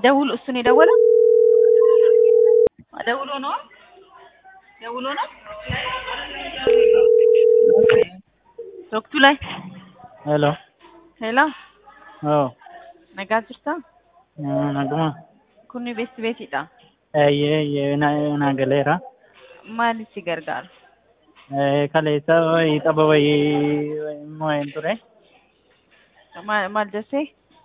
ደውሎ እሱን የደወለው ደውሎ ነው ደውሎ ነው ወቅቱ ላይ ሄሎ ሄሎ oo nagaa jirtaa naguma kunni beesti beetiidha eeyyee eeyyee na na galeera maal si gargaara kaleessa wayii tapha wayii mo'een ture maal maal jessee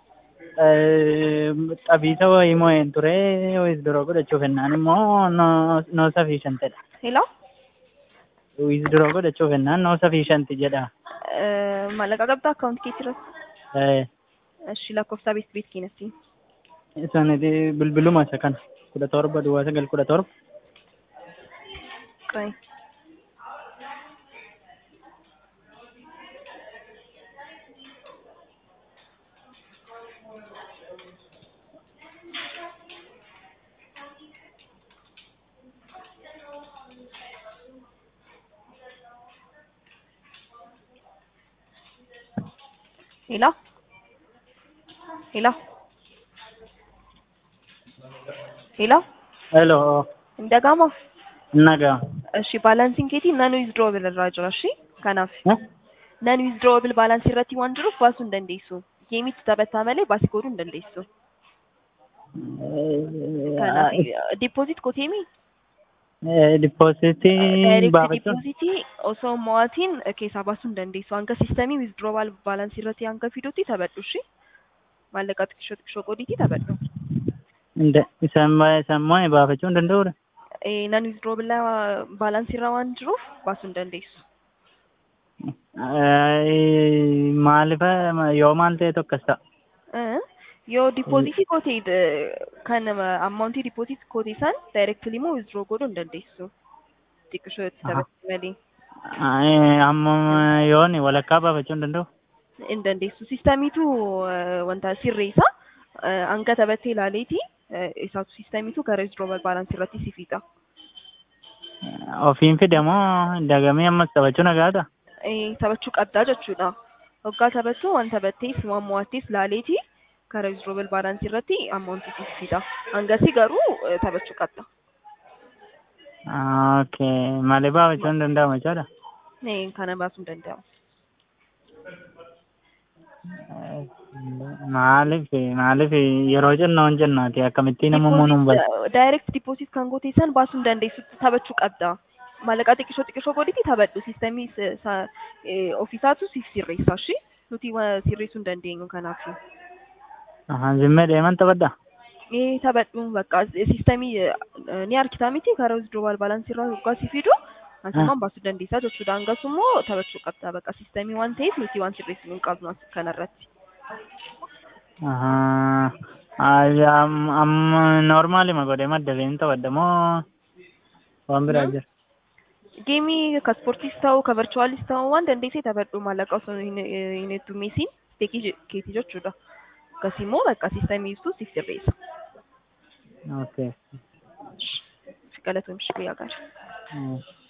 xabiisa wayii mo'een ture wisduroo godhachuuf ennaan immoo no no sufficientedha ሄሎ wisduroo godhachuuf ennaan no sufficient jedha maallaqa qabdaa akkaawunti keetti irratti እሺ lakkoofsa beesti beet keenyatti isaaniti bilbiluma isa kana kudha torba duwwaa sagal kudha torba ቆይ ሄሎ ሄሎ ሄሎ ሄሎ እንደጋማ nagaa እሺ baalaansiin keetii nan withdrawabil irraa jira እሺ kanaaf nan withdrawabil baalaansii irratti waan jiruuf baasuu hin dandeessu geemitti taphataa malee baasii godhuu hin dandeessu kanaaf diipooziit koteemi dipoositii daayireekti baafachuun diipoozitii osoo mo'atiin keessaa baasuu hin dandeessu hanga siistemii withdrawal baalaansii irratti hanga fiduutti taphadhu እሺ maallaqa xiqqishoo xiqqishoo godhiitii taphadhu isaan isaan mo'e baafachuu hin danda'udha nan withdrawabil baalaansii irra waan jiruuf baasuu hin dandeessu maaliif yoo maal ta'e tokkos ta'a Eh, yoo diipoozitii goote kan ammauntii diipoozitii goote san daayireektilii immoo withdraw godhuu hin dandeessu xiqqishoo itti taphatti malee amma yooni walakkaa baafachuu hin danda'u hin dandeessu siistamiitu wanta sirreessa Eh, hanga taphattee ilaaleeti eh, isaatu siistamiitu gara withdrawal baalaansii irratti si fixa ofiin fidamoo dagamee ammas taphachuu nagaadha Eh, taphachuu qabdaa jechuudha waggaa taphattu waan taphattees waan mo'attees ilaaleeti gara withdrawal baalaansii irratti ammauntii si fixa hangasii garuu eh, taphachuu qabda okay malee baafachuu hin danda'amu jechuudha Eh, kana baasuu hin danda'amu maaliif maaliif yeroo jennoon jennaati akkamittiin ammoo nuun bala direct deposit kan goote san baasuu hin dandeessu taphachuu qabda maallaqa xiqqishoo xiqqishoo godhiti taphadhu siistemii ofiisaatu siif sirreessa shi nuti wa- sirreessuu hin dandeenyu kanaaf zimmee deeman taphadha ee taphadhu bakka siistemii ni harkitaa miti karaa withdrawal baalaansii irraa waggaa si fidu asumaan baasuu dandeessaa jechuudha hangas immoo taphachuu qabda bakka siistemii waan ta'eef nuti waan sirreessinu hin qabnu as kanarratti amma noormaalima godhee maddabeen taphadha moo waan biraa jira geemii ka ispoortiis ta'u ka virchuwaalis ta'u waan dandeessee taphadhu maallaqa osoo hin hin heddumeessiin steekii keetii jechuudha akkasii immoo bakka siistemii ibsuu siif sirreessa okay galatoomshi guyyaa gaarii. Mm.